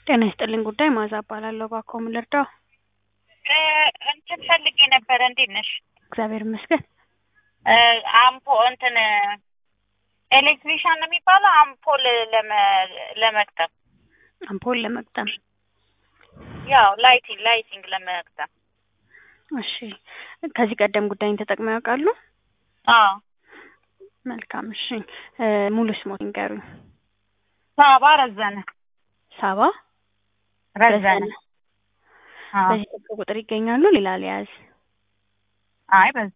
ጤና ይስጥልኝ ጉዳይ ማዛ እባላለሁ። እባክዎ ምን ልርዳው? እንትን ፈልጌ ነበረ። እንዴት ነሽ? እግዚአብሔር ይመስገን። አምፖ እንትን ኤሌክትሪሻን ነው የሚባለው አምፖል ለመ- ለመግጠም አምፖል ለመግጠም። ያው ላይቲንግ ላይቲንግ ለመግጠም። እሺ፣ ከዚህ ቀደም ጉዳይን ተጠቅመው ያውቃሉ? አዎ መልካም። እሺ፣ ሙሉ ስሞት ይንገሩኝ። ሳባ ረዘነ ሳባ ረዘነ። አዎ። በዚህ ስልክ ቁጥር ይገኛሉ? ሌላ ሊያዝ? አይ በዚህ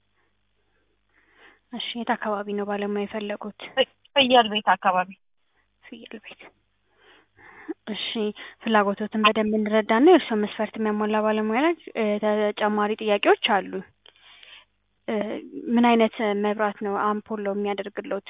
እሺ፣ የት አካባቢ ነው ባለሙያ የፈለጉት? ፍየል ቤት አካባቢ ፍየል ቤት። እሺ፣ ፍላጎቶትን በደንብ እንረዳና የእርስዎ መስፈርት የሚያሟላ ባለሙያ ላይ ተጨማሪ ጥያቄዎች አሉ። ምን አይነት መብራት ነው አምፖል ነው የሚያደርግሎት?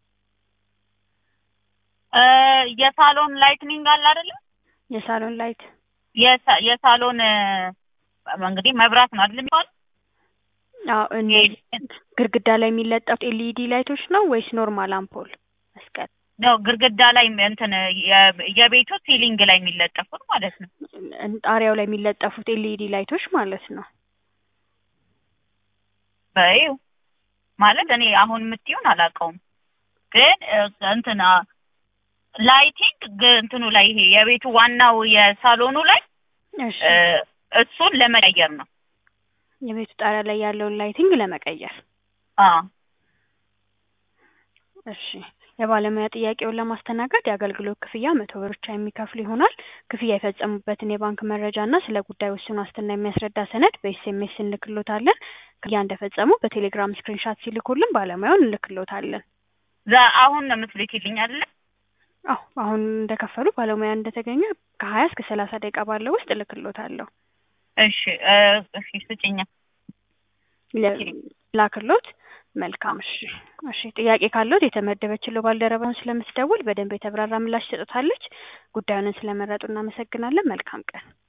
እ የሳሎን ላይትኒንግ አለ አይደለ? የሳሎን ላይት የሳ- የሳሎን እ እንግዲህ መብራት ነው አይደል የሚባለው? አዎ። እነዚህ ግድግዳ ላይ የሚለጠፉት ኤልኢዲ ላይቶች ነው ወይስ ኖርማል አምፖል መስቀል? ነው ግድግዳ ላይ እንትን የ- የቤቱ ሲሊንግ ላይ የሚለጠፉት ማለት ነው። ጣሪያው ላይ የሚለጠፉት ኤልኢዲ ላይቶች ማለት ነው። በይው ማለት እኔ አሁን የምትይውን አላውቀውም፣ ግን እ እንትን አ- ላይቲንግ ግ- እንትኑ ላይ ይሄ የቤቱ ዋናው የሳሎኑ ላይ እሺ፣ እ እሱን ለመቀየር ነው። የቤቱ ጣሪያ ላይ ያለውን ላይቲንግ ለመቀየር። አዎ እሺ፣ የባለሙያ ጥያቄውን ለማስተናገድ የአገልግሎት ክፍያ መቶ ብር ብቻ የሚከፍሉ ይሆናል። ክፍያ የፈጸሙበትን የባንክ መረጃ እና ስለ ጉዳዩ ውስን ዋስትና የሚያስረዳ ሰነድ በኤስኤምኤስ እንልክሎታለን። ክፍያ እንደፈጸሙ በቴሌግራም ስክሪንሻት ሲልኩልን ባለሙያውን እንልክሎታለን። ዛ- አሁን ነው የምትልኪልኝ አይደለ? አዎ አሁን እንደከፈሉ ባለሙያ እንደተገኘ ከሀያ እስከ ሰላሳ ደቂቃ ባለው ውስጥ እልክሎታለሁ። እሺ እ እሺ ስጭኛ። ለ- ላክሎት። መልካም። እሺ እሺ። ጥያቄ ካለዎት የተመደበችለው ባልደረባውን ስለምትደውል በደንብ የተብራራ ምላሽ ትሰጡታለች። ጉዳዩንን ስለመረጡ እናመሰግናለን። መልካም ቀን።